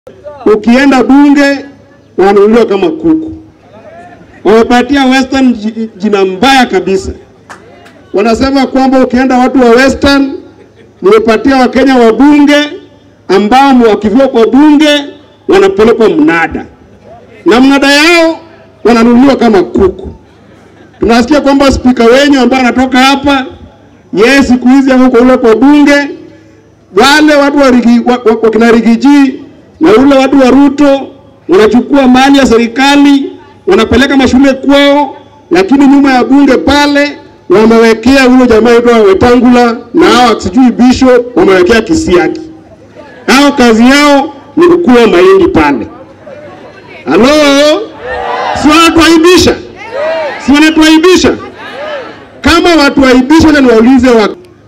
ukienda bunge wananunuliwa kama kuku. Wamepatia Western ji- jina mbaya kabisa. Wanasema kwamba ukienda watu wa Western, nimepatia Wakenya wa bunge ambao wakifika kwa bunge wanapelekwa mnada, na mnada yao wananunuliwa kama kuku. Tunasikia kwamba spika wenyu ambaye anatoka hapa, yeye siku hizi ako kule kwa bunge, wale watu wa rigi, wa, wa, wakina Rigiji na ule watu wa Ruto wanachukua mali ya serikali wanapeleka mashule kwao, lakini nyuma ya bunge pale wamewekea huyo jamaa aitwa Wetangula na hao sijui Bishop wamewekea Kisiagi. Hao kazi yao ni kukua mahindi pale. Halo, si wanatuaibisha? Si wanatuaibisha? Kama watuaibisha, na niwaulize wa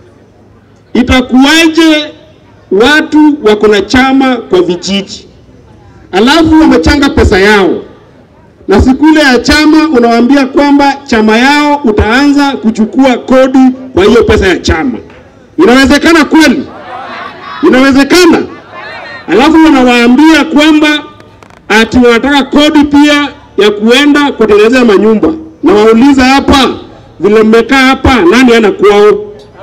itakuwaje watu wako na chama kwa vijiji alafu wamechanga pesa yao na siku ile ya chama unawaambia kwamba chama yao utaanza kuchukua kodi kwa hiyo pesa ya chama. Inawezekana kweli? Inawezekana? Alafu wanawaambia kwamba ati wanataka kodi pia ya kuenda kutengenezea manyumba. Na wauliza hapa, vile mmekaa hapa, nani ana kwao?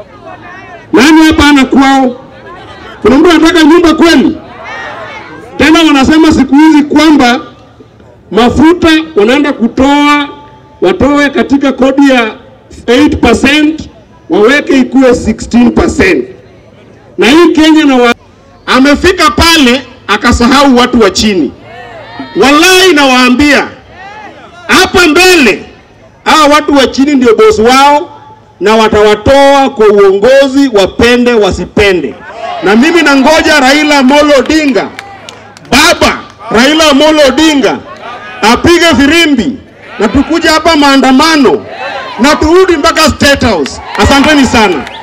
Nani hapa ana kwao? Kuna mtu anataka nyumba kweli? Tena wanasema siku hizi kwamba mafuta wanaenda kutoa watoe katika kodi ya 8% waweke ikuwe 16%. Na hii Kenya na wa... amefika pale akasahau watu wa chini. Wallahi nawaambia hapa mbele hawa watu wa chini ndio bosi wao na watawatoa kwa uongozi, wapende wasipende. Na mimi nangoja Raila Amolo Odinga, baba Raila Amolo Odinga apige firimbi na tukuja hapa maandamano na turudi mpaka State House. Asanteni sana.